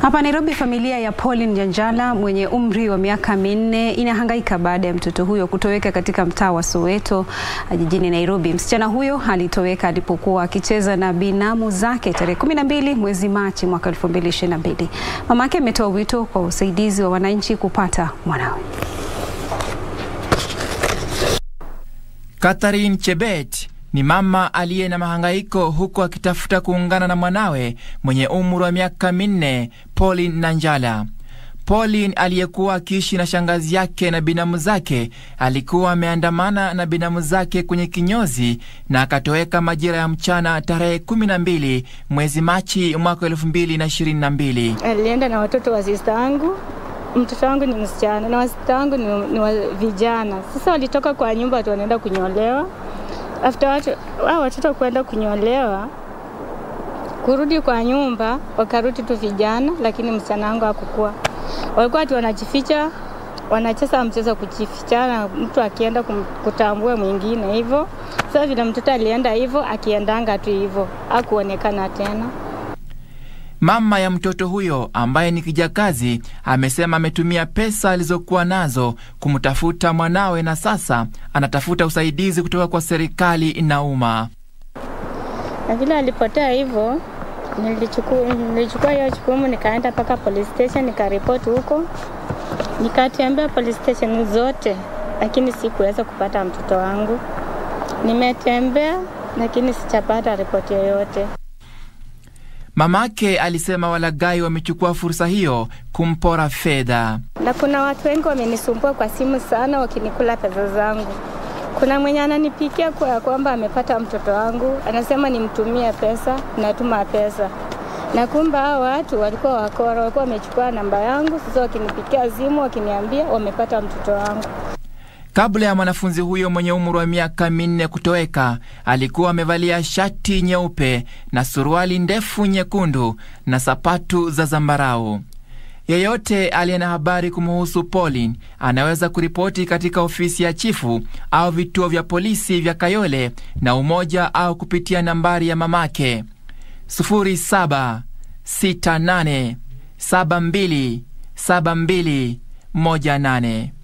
Hapa Nairobi, familia ya Pauline Nyanjala mwenye umri wa miaka minne inahangaika baada ya mtoto huyo kutoweka katika mtaa wa Soweto jijini Nairobi. Msichana huyo alitoweka alipokuwa akicheza na binamu zake tarehe 12 mwezi Machi mwaka 2022. Mamake ametoa wito kwa usaidizi wa wananchi kupata mwanawe. Catherine Chebet ni mama aliye na mahangaiko huku akitafuta kuungana na mwanawe mwenye umri wa miaka minne Pauline Nanjala. Pauline aliyekuwa akiishi na shangazi yake na binamu zake alikuwa ameandamana na binamu zake kwenye kinyozi na akatoweka majira ya mchana tarehe 12 mwezi Machi mwaka 2022. Alienda na watoto wa sista yangu mtoto wangu ni msichana na wasista wangu ni, ni wa vijana. Sasa walitoka kwa nyumba watu wanaenda kunyolewa. After watu hao watoto kwenda kunyolewa, kurudi kwa nyumba, wakarudi tu vijana, lakini msichana wangu hakukuwa. Walikuwa watu wanajificha, wanacheza mchezo kujifichana, mtu akienda kutambua mwingine hivyo. Sasa vile mtoto alienda hivyo, akiendanga tu hivyo, hakuonekana tena. Mama ya mtoto huyo ambaye ni kijakazi amesema ametumia pesa alizokuwa nazo kumtafuta mwanawe na sasa anatafuta usaidizi kutoka kwa serikali na umma. Na vile alipotea hivyo, nilichukua nilichukua hiyo jukumu, nikaenda mpaka police station, nikaripoti huko, nikatembea police station zote, lakini sikuweza kupata mtoto wangu. Nimetembea lakini sijapata ripoti yoyote. Mamake alisema walaghai wamechukua fursa hiyo kumpora fedha. Na kuna watu wengi wamenisumbua kwa simu sana, wakinikula pesa zangu. Kuna mwenye ananipikia kwa ya kwamba amepata mtoto wangu, anasema nimtumie pesa, natuma pesa na kumbe hao watu walikuwa wakora, walikuwa wamechukua namba yangu. Sasa wakinipikia simu, wakiniambia wamepata mtoto wangu. Kabla ya mwanafunzi huyo mwenye umri wa miaka minne kutoweka, alikuwa amevalia shati nyeupe na suruali ndefu nyekundu na sapatu za zambarau. Yeyote aliye na habari kumuhusu Pauline anaweza kuripoti katika ofisi ya chifu au vituo vya polisi vya Kayole na Umoja au kupitia nambari ya mamake 0768727218.